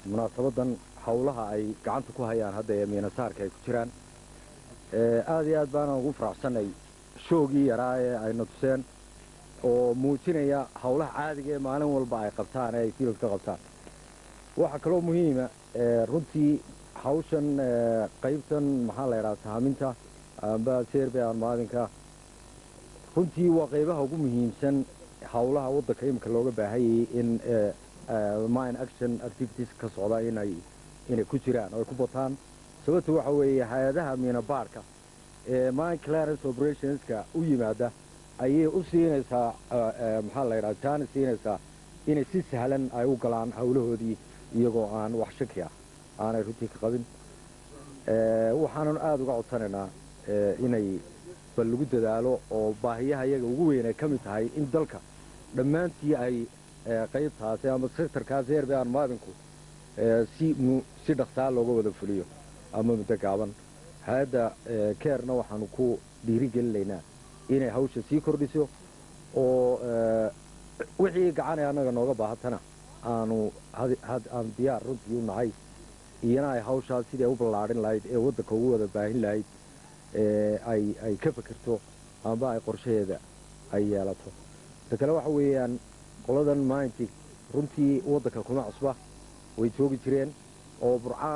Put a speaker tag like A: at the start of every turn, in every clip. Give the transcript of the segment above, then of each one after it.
A: munaasabadan howlaha ay gacanta ku hayaan hadda ee miinasaarka ay ku jiraan aad iyo aad baana ugu faraxsanay shoogii yaraa ee ayna tuseen oo muujinaya howlaha caadiga ee maalin walba ay qabtaan ee ay fiilad ka qabtaan waxaa kaloo muhiima runtii hawshan qaybtan maxaa la yidhaha sahaaminta amba serbe armaadinka runtii waa qaybaha ugu muhiimsan howlaha waddanka imika looga baahanyayay in mine action activities ka socda inay inay ku jiraan oo ay ku bataan sababta waxa weeye hay-adaha miina baarhka ee mine clarence operationska u yimaada ayay u siinaysaa maxaa la yidhaha jaani siinaysaa inay si sahlan ay u galaan howlahoodii iyagoo aan wax shaki ah aanay runtii ka qabin waxaanan aada uga codsanaynaa inay bal lagu dadaalo oo baahiyaha iyaga ugu weyn ay ka mid tahay in dalka dhammaantii ay qaybtaasi ama sectorkaasi herbe armaadinku si si dhaqsaa looga wada fuliyo ama muddo gaaban hay-adda keerna waxaanu ku dhiirigelinaynaa inay hawsha sii kordhiso oo wixii gacanay annaga nooga baahatana aanu aan diyaar runtii u nahay iyana ay hawshaas sidii ay u ballaadhin lahayd ee waddanka ugu wada baahin lahayd ay ay ka fekerto amba ay qorshaheeda ay yeelato ta kale waxa weeyaan qoladan maalintii runtii waddanka kuma cusba way joogi jireen oo burca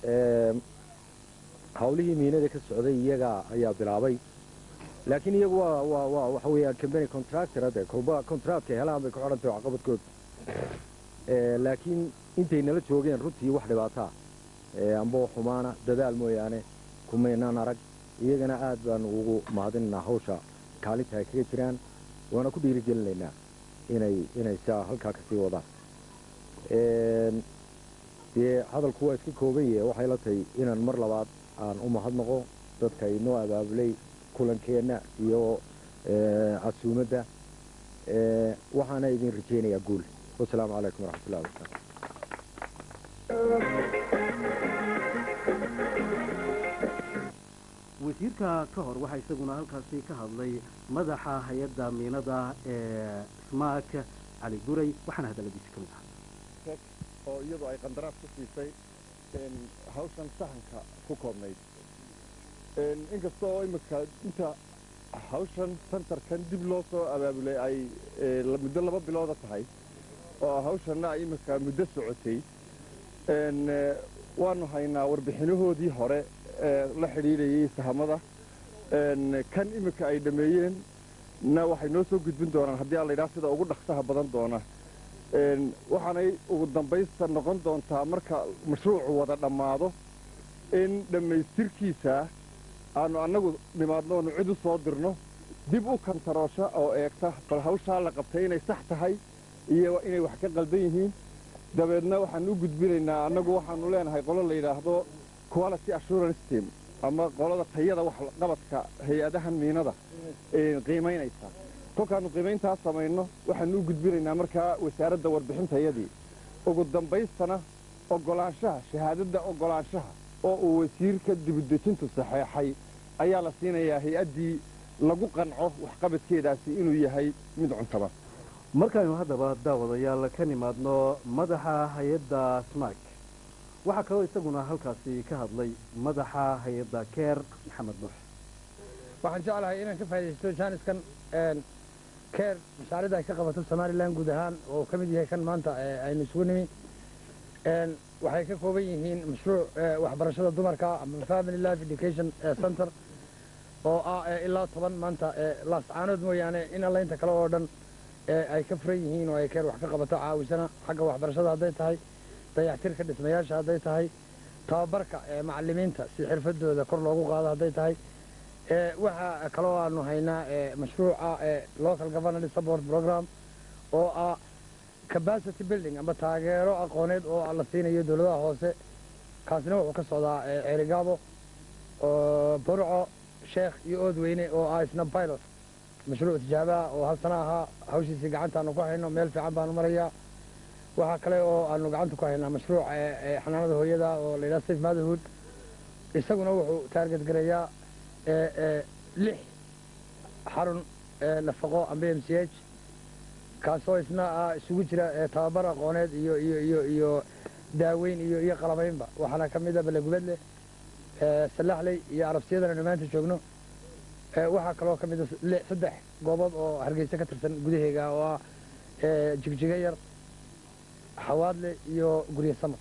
A: hawlihii miinada ka socday iyaga ayaa bilaabay laakiin iyagu waa waa waa waxa weeyaan combany contractor hadde kolba contractka helaan bay ku xidhantay waxqabadkooda laakiin intay nala joogeen runtii wax dhibaataa amba xumaana dadaal mooyaane kumaynaan arag iyagana aad baanu ugu mahadinaynaa hawsha kaalinta ay kaga jiraan waana ku dhiirigelinaynaa inay inay saa halkaa kasii wadaan dee hadalku waa iska kooban yahe waxay la tahay inaan mar labaad aan u mahadnaqo dadka inoo abaabulay kulankeenna iyo casuumadda waxaana idin rajaynayaa guul wasalaamu calaykum waraxmatullahi wabarakaatu
B: wasiirka ka hor waxaa isaguna halkaasi ka hadlay madaxa hay-adda miinada ee smaak cali guray waxaana hadalladiisi ka mid ahaa
C: oo iyadu ay qandaraas ku siisay hawshan sahanka ku koobnayd inkasta oo imika inta hawshan santarkan dib loo soo abaabulay ay muddo laba bilooda tahay oo hawshanna ay imika muddo socotay waanu haynaa warbixinahoodii hore la xidhiidhayay sahamada kan imika ay dhammeeyeen na waxay noo soo gudbin doonaan haddii aan laydhaha sida ugu dhaqsaha badan doona waxaanay ugu dambaysta noqon doontaa marka mashruucu wada dhammaado in dhammaystirkiisa aanu annagu nimaadno oonu cid u soo dirno dib u kantaroosha oo eegta bal hawshaa la qabtay inay sax tahay iyo inay wax ka qaldan yihiin dabeedna waxaan u gudbinaynaa annagu waxaanu leenahay qolo la yidhaahdo quality assurance team ama qolada tayada waxqabadka hay-adahan miinada qiimaynaysa kolkaannu qiimayntaas samayno waxaanu u gudbinaynaa markaa wasaaradda warbixintayadii ugu dambaystana oggolaanshaha shahaadadda oggolaanshaha oo uu wasiirka dibudejintu saxeexay ayaa la siinayaa hay-addii lagu qanco waxqabadkeedaasi inuu yahay mid cuntaba
B: markaynu haddaba daawadayaal ka nimaadno madaxa hay-adda smak waxaa kaloo isaguna halkaasi ka hadlay madaxa hay-adda keer maxamed nuux
D: waxaan jeclahay inaan ka faa'idaysto jaaniskan keer mashaariicda ay ka qabato somalilan guud ahaan oo ka mid yahay kan maanta aynu isugu nimi waxay ka kooban yihiin mashruuc waxbarashada dumarka ama family life education center oo ah ilaa toban maanta laascaanood mooyaane in allaynta kale oo dhan ay ka furan yihiin oo ay keer wax ka qabato caawisana xagga waxbarashada hadday tahay dayactirka dhismayaasha hadday tahay tababarka macalimiinta si xirfadooda kor loogu qaado hadday tahay waxaa kaloo aanu haynaa mashruuca local governance support program oo ah capacity building ama taageero aqooneed oo la siinayo dowladaha hoose kaasina wuxuu ka socdaa ceerigaabo burco sheekh iyo oodweyne oo ah isna pilot mashruuc tijaabaha oo hal sana ahaa hawshiisii gacantaanu ku hayno meel fiican baanu marayaa waxaa kale oo aanu gacanta ku haynaa mashruuc xanaanada hooyada oo la yidhaha safe motherhood isaguna wuxuu taarget gareeyaa lix xarun nafaqo amba m c h kaasoo isna isugu jira tababar aqooneed iyo iyo iyo iyo daaweyn iyo iyo qalabaynba waxaana ka mid a balegubadle salaxley iyo arabsiyadan aynu maanta joogno waxaa kaloo ka mid a saddex goobood oo hargeysa ka tirsan gudaheega oo ah jigjiga yar xawaadle iyo gurye samar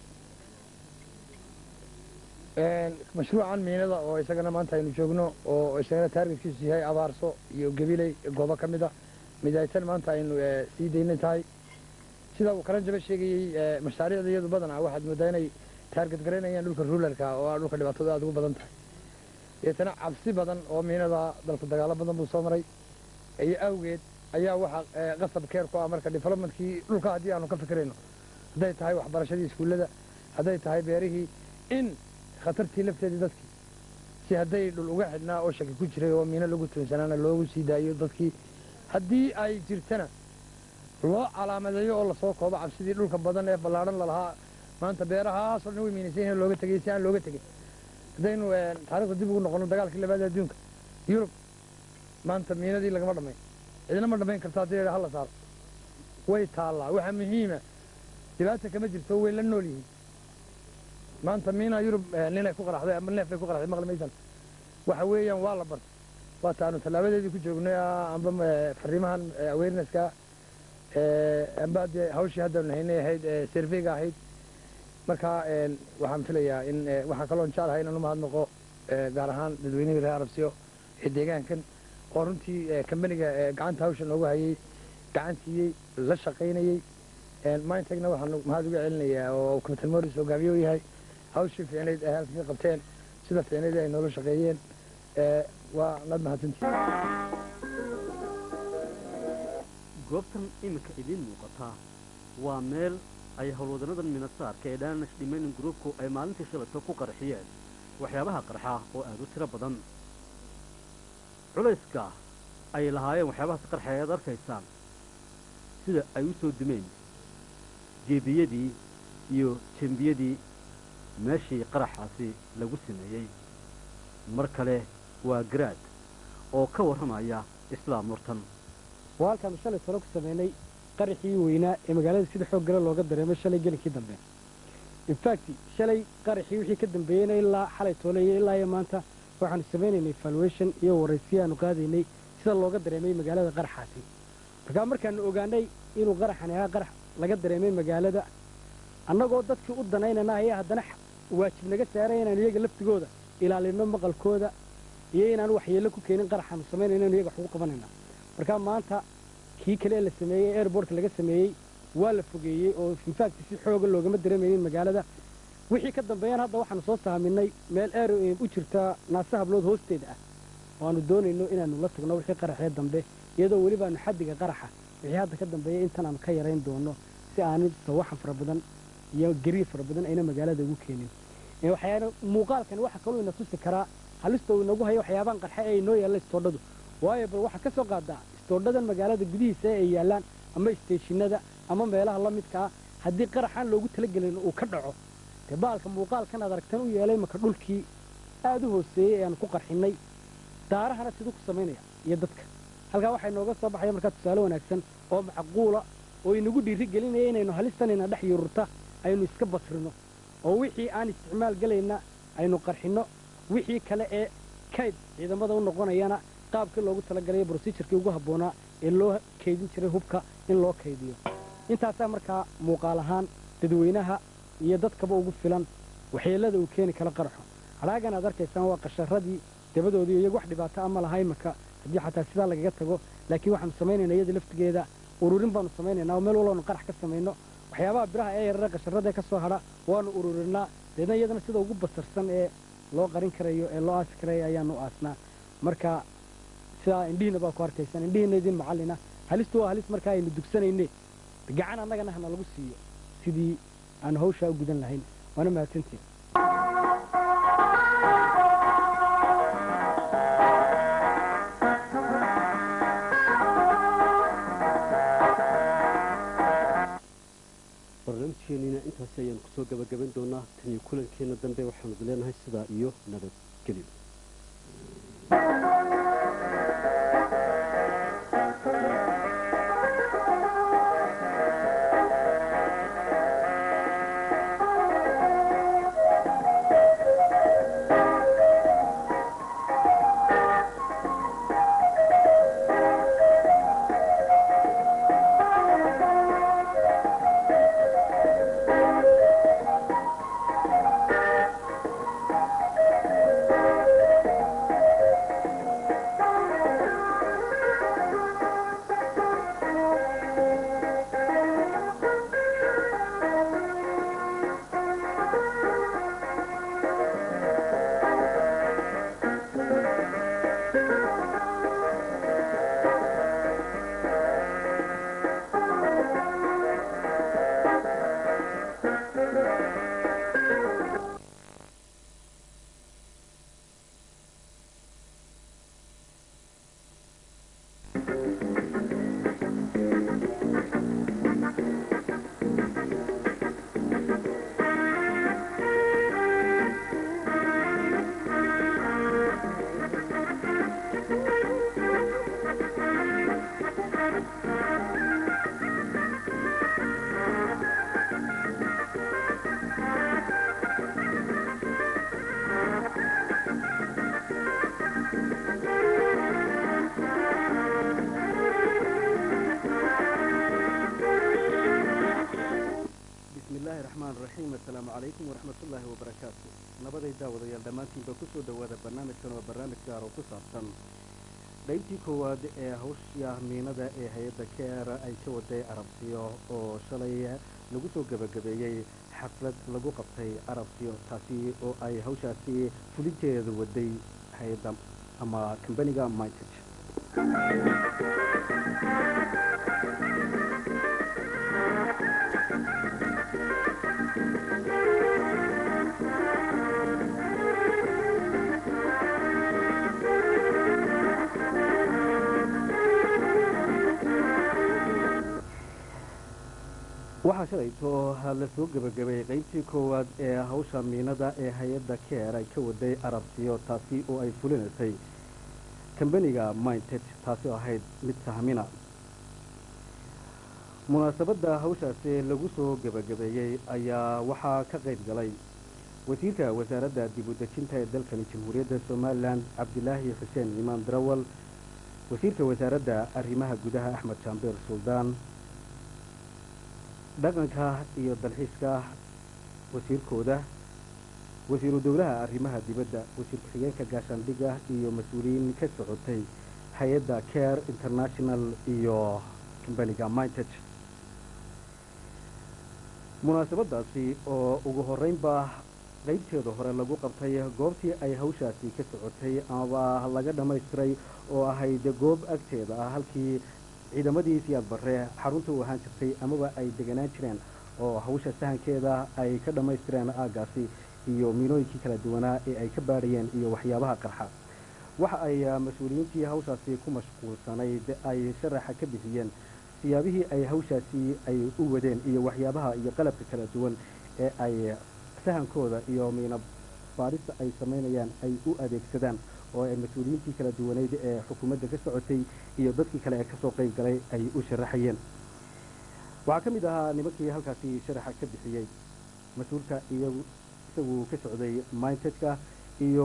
D: mashruucan miinada oo isagana maanta aynu joogno oo isagana taargetkiisu yahay abaarso iyo gabiley goobo ka mid a midaysan maanta aynu sii daynan tahay sida uu karan jaba sheegayey mashaariicda iyadu badanaa waxaad moodaa inay taarget garaynayaan dhulka ruulalka oo ah dhulka dhibaatada aad ugu badan tahay deetana cabsi badan oo miinada dalku dagaalo badan buu soo maray iyo awgeed ayaa waxaa qasab keer ku ah marka developmentkii dhulka haddii aanu ka fikirayno hadday tahay waxbarashadii iskuullada hadday tahay beerihii in khatartii lafteedii dadkii si hadday dhul uga xidhnaa oo shaki ku jiray oo miino lagu tuunsanaana loogu sii daayo dadkii haddii ay jirtana loo calaamadeeyo oo lasoo koobo cabsidii dhulka badan ee ballaadhan lalahaa maanta beerahaasoo dhan way miinaysan yihiin looga tegey si aan looga tegin haddaynu taarikhda dib ugu noqono dagaalkii labaad adduunka yurub maanta miinadii lagama dhammayn cidina ma dhammayn karto haddii la hala saaro way taallaa waxaa muhiima dhibaata kama jirto way la nool yihiin maanta miina yurub ninay ku qaraxday ama neef bay ku qaraxday maqli maysan waxa weeyaan waa la bartay waa taanu tallaabadeedii ku joognay amba fariimahan awarenesska amba dee hawshii haddaanu haynay ahayd surveyga ahayd marka waxaan filayaa in waxaa kaloon jeclahay inaan u mahadnaqo gaar ahaan dadweynihii reer arabsiyo ee deegaankan oo runtii kambaniga gacanta hawsha noogu hayay gacan siiyey la shaqaynayey mindtagna waxaan mahad uga celinayaa oo captain morris hogaamiye u yahay hawshii fiicnayd ay halkan ka qabteen sida fiicnayd ay noola shaqeeyeen waa nad mahadsantihin
B: goobtan iminka idiin muuqataa waa meel ay howlwadanadan minasaarka ee danish dhimayning groupku ay maalintii shalayto ku qarxiyeen waxyaabaha qarxa oo aad u tiro badan culayska ay lahaayeen waxyaabahaas qarxa ayaad arkaysaan sida ay u soo dumeen jeebiyadii iyo jembiyadii meeshii qaraxaasi lagu sameeyey mar kale waa garaad oo ka warramaya islaam murtan
E: waa halkaanu shalay talo ku sameynay qaraxii weynaa ee magaalada sida xoog gala looga dareemay shalay gelinkii dambe infact shalay qaraxii wixii ka dambeeyeyna ilaa xalay tooleeyo ilaa iyo maanta waxaanu samaynaynay valuation iyo waraysiyo aanu qaadaynay sida looga dareemay magaalada qaraxaasi markaa markaanu ogaanay inuu qaraxani ahaa qarax laga dareemay magaalada annagoo dadkii u danaynana ayaa haddana waajib naga saaray inaanu iyaga laftigooda ilaalino maqalkooda iyo inaanu waxyeello ku keenin qaraxaanu samaynayna inu iyaga wax ugu qabanayna markaa maanta kii kale ee la sameeyey airbortka laga sameeyey waa la fogeeyey oo infact si xooga loogama dareemaynin magaalada wixii ka dambeeyaan hadda waxaanu soo saaminay meel air u jirta naase hablood hoosteeda ah oo aanu doonayno inaanu la tagno wixii qaraxee dambe iyadoo welibaanu xaddiga qaraxa wixii hadda ka dambeeya intan aanu ka yarayn doono si aanu sawaxan fara badan iyo gariir fara badan ayna magaalada ugu keenin waxyaana muuqaalkani waxa kaloo ina tusi karaa halista uu inagu hayo waxyaabahan qarxe ee inoo yaalla istoodhadu waayo bal waxaa ka soo qaadaa istoodhadan magaalada gudihiisa ee ay yaallaan ama isteeshinada ama meelaha la midkaa haddii qaraxaan loogu talagelin uu ka dhaco dee baalka muuqaalkan aad aragtan u yeelay maka dhulkii aad u hooseeyey ee aan ku qarxinnay daarahana siduu ku samaynaya iyo dadka halkaa waxaa inooga soo baxaya markaa tusaale wanaagsan oo macquula oo inagu dhiiri gelinaya inaynu halistanayna dhex yururta aynu iska basrino oo wixii aan isticmaal gelayna aynu qarxinno wixii kale ee kayd ciidamada u noqonayana qaabkii loogu talagalaya brosijurkii ugu habboonaa ee loo kaydin jiray hubka in loo kaydiyo intaasaa markaa muuqaal ahaan dadweynaha iyo dadkaba ugu filan waxyeellada uu keeni kala qaraxo hadhaagan aad arkaysaan waa qasharadii dabadoodii iyagu wax dhibaato ama laha imaka haddii xataa sidaa lagaga tago laakiin waxaanu samaynaynaa iyada laftigeeda ururin baanu samaynaynaa oo meel walbaanu qarax ka samayno waxyaabaha biraha ee yarare qasharada ka soo hadha waanu ururinaa deedna iyadana sida ugu basarsan ee loo qarin karayo ee loo aasi karayo ayaanu aasnaa marka sidaa indhihiina baa ku arkaysaan indhihiina idin macallina halistu waa halis markaa aynu dugsanayne gacan annagana hana lagu siiyo sidii aanu hawshaa u gudan lahayn waana mahadsantiin
B: barnaamijkeenina intaasi ayaanu kusoo gabagaban doonaa tan iyo kulankeenna dambe waxaanu leenahay sidaa iyo nabadgelyo
F: bismillaahi raxmaan raxiim assalaamu calaykum waraxmatullaahi wabarakaatu nabaday daawadayaal dhammaantiinba ku soo dhowaada barnaamijkan waa barnaamij gaar oo ku saabsan qaybtii koowaad ee hawsha miinada ee hay-adda keera ay ka waday arabsiyo oo shalay lagu soo gebagabeeyey xaflad lagu qabtay arabsiyo taasi oo ay hawshaasi fulinteeda waday hay-adda ama kambaniga mitage waxaa shalayto la soo gebagabeeyey qaybtii koowaad ee hawsha miinada ee hay-adda keer ay ka waday arabsiyo taasi oo ay fulinaysay kambaniga minted taasi oo ahayd mid sahmina munaasabadda hawshaasi lagu soo gebagabeeyey ayaa waxaa ka qayb galay wasiirka wasaaradda dib u dejinta ee dalkani jamhuuriyadda somalilan cabdilaahi xuseen imaan darawal wasiirka wasaaradda arrimaha gudaha axmed jaambeer suldaan dhaqanka iyo dalxiiska wasiirkooda wasiiru dowlaha arrimaha dibadda wasiir ku-xigeenka gaashaandhigga iyo mas-uuliyiin ka socotay hay-adda care international iyo kambaniga mintage munaasabadaasi oo ugu horreynba qaybteeda hore lagu qabtay goobtii ay hawshaasi ka socotay amaba laga dhammaystiray oo ahayd goob agteeda ah halkii ciidamadii siyaad barre xarunta u ahaan jirtay amaba ay deganaan jireen oo hawsha sahankeeda ay ka dhammaystireen aaggaasi iyo miinooyinkii kala duwanaa ee ay ka baadhayeen iyo waxyaabaha qarxa waxa ay mas-uuliyiintii hawshaasi ku mashquulsanayd ay sharaxa ka bixiyeen siyaabihii ay hawshaasi ay u wadeen iyo waxyaabaha iyo qalabka kala duwan ee ay sahankooda iyo miino baadhista ay samaynayaan ay u adeegsadaan oo ay mas-uuliyiintii kala duwaneyd ee xukuumadda ka socotay iyo dadkii kale ee kasoo qayb galay ay u sharaxayeen waxaa ka mid ahaa nimankii halkaasi sharaxa ka bixiyey mas-uulka iyagu isagu ka socday mindtedka iyo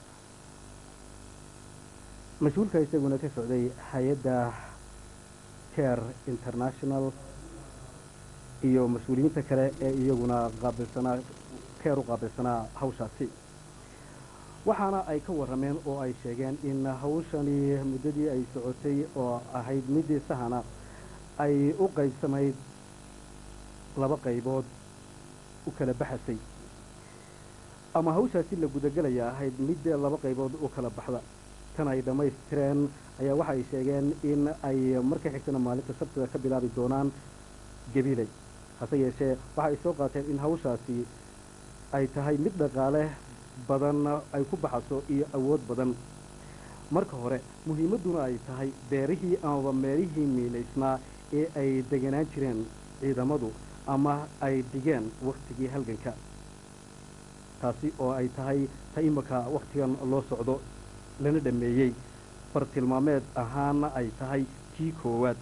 F: mas-uulka isaguna ka socday hay-adda care international iyo mas-uuliyiinta kale ee iyaguna qaabilsanaa keer u qaabilsanaa hawshaasi waxaana ay ka warrameen oo ay sheegeen in hawshani muddadii ay socotay oo ahayd midii sahana ay u qaybsamayd laba qaybood u kala baxasay ama hawshaasi la gudagelaya ahayd midee laba qaybood u kala baxda tan ay dhammaystireen ayaa waxa ay sheegeen in ay marka xigtana maalinta sabtida ka bilaabi doonaan gabiley hase yeeshee waxa ay soo qaateen in hawshaasi ay tahay mid dhaqaale badan ay ku baxaso iyo awood badan marka hore muhiimadduna ay tahay beerihii amaba meelihii miinaysnaa ee ay deganaan jireen ciidamadu ama ay dhigeen wakhtigii halganka taasi oo ay tahay ta imika wakhtigan loo socdo lana dhammeeyey bartilmaameed ahaana ay tahay kii koowaad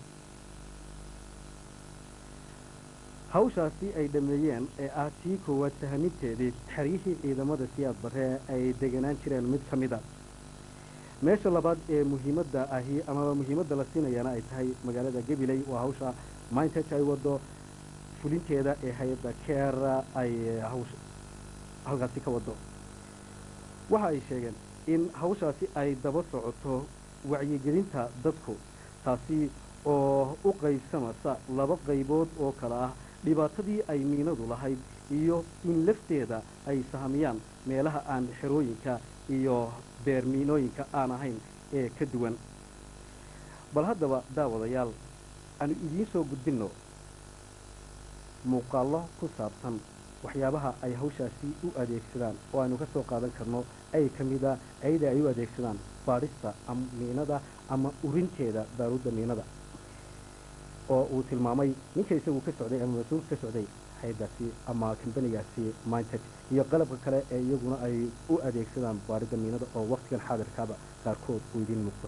F: hawshaasi ay dhammeeyeen ee ah tii koowaad sahaminteedii xeryihii ciidamada siyaad barre ay deganaan jireen mid ka mid a meesha labaad ee muhiimadda ahi amaba muhiimadda la siinayaana ay tahay magaalada gabiley waa hawsha mindtech ay wado fulinteeda ee hay-adda keera ay hawsha halkaasi ka wado waxa ay sheegeen in hawshaasi ay daba socoto wacyigelinta dadku taasi oo u qaybsamasa laba qaybood oo kale ah dhibaatadii ay miinadu lahayd iyo in lafteeda ay sahamiyaan meelaha aan xerooyinka iyo beer miinooyinka aan ahayn ee ka duwan bal haddaba daawadayaal aanu idiin soo gudbinno muuqaallo ku saabsan waxyaabaha ay hawshaasi u adeegsadaan oo aynu ka soo qaadan karno ay ka mida ayada ay u adeegsadaan baadhista ama miinada ama urinteeda baaruudda miinada oo uu tilmaamay ninka isagu ka socday ama mas-uulka ka socday hayadaasi ama kambanigaasi mindtech iyo qalabka kale ee iyaguna ay u adeegsadaan baadhidda miinada oo waqtigan xaadirkaaba qaarkood uu idiin muuqdo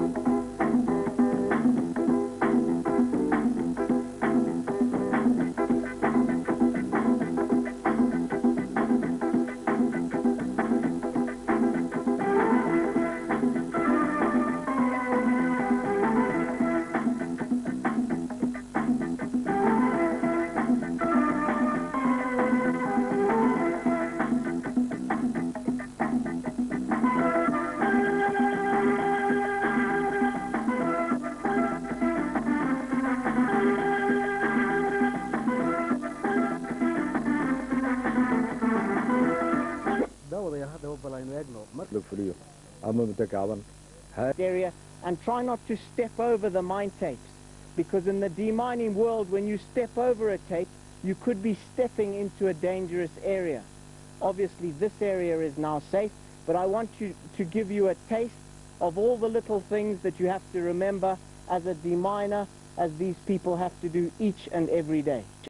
F: daawadayaal haddaba bal aynu eegno mar
A: la fuliyo ama muddo gaaban
G: area and try not to step over the mine tapes because in the demining world when you step over a tape you could be stepping into a dangerous area. Obviously this area is now safe but I want you to give you a taste of all the little things that you have to remember as a deminer as these people have to do each and every day.